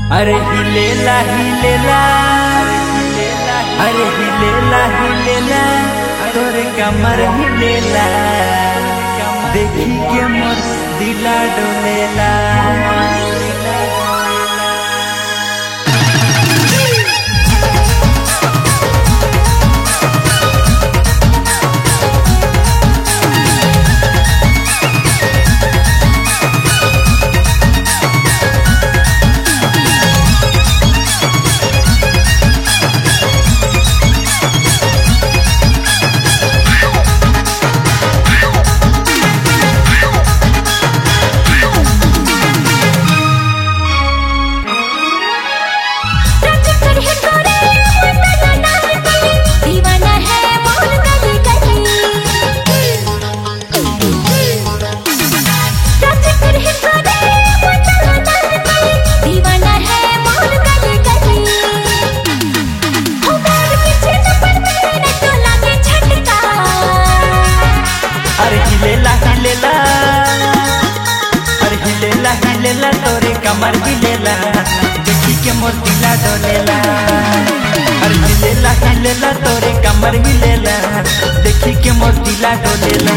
अरे हिलेला हिलेला अरे हिलेला हिलेला तोरे कमर हिलेला देखी के मोर दिला डोलेला दीवाना है मोहन गली गली राजकर है गोरे मुंडा गली दीवाना है मोहन गली गली हो बैग पीछे चप्पल मेरे तो लागे झटका अरे हिलेला हिलेला अरे हिलेला हिलेला तोरे कमर हिलेला देखी के मोर दिला डोलेला अरे हिलेला हिलेला तोरे कमर हिलेला देखी के मोर दिला डोलेला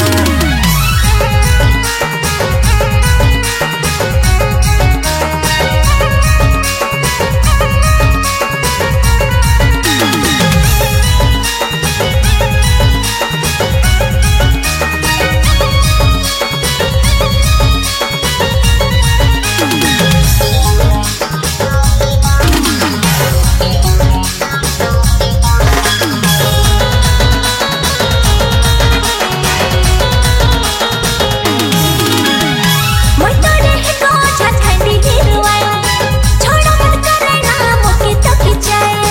मैं तो रह को झखंडी गिरवाई छोड़ा मत करे ना मोके तो खिंचाई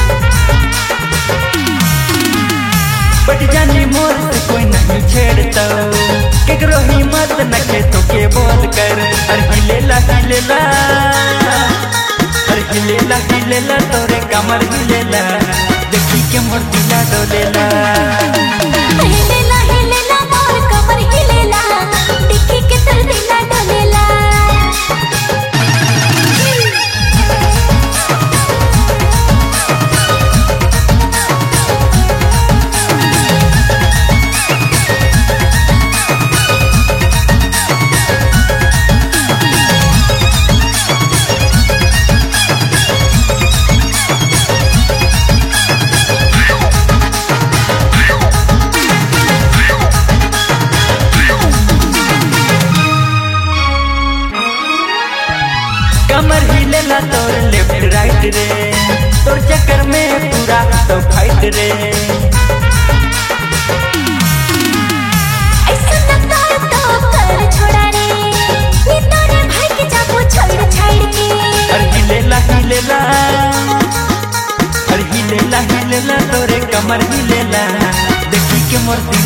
बट जानी मोर से कोई नहीं छेड़ता केकरो हिम्मत न के तो के बोल कर अरे हिलेला हिलेला अरे हिलेला हिलेला तोरे कमर हिलेला देखी के मोर दिला डोलेला हिलेला हिलेला मोर कमर हिलेला देखी के तर दिला डोलेला कमर हिलेला तोर लेफ्ट राइट रे तोर चक्कर में पूरा तो फाइट रे ऐसा न कर तो कर छोड़ा रे ये तोरे भाई के जाबो छोड़ छाड़ के अरे हिलेला हिलेला अरे हिलेला हिलेला तोरे कमर हिलेला देखी के मोर दिल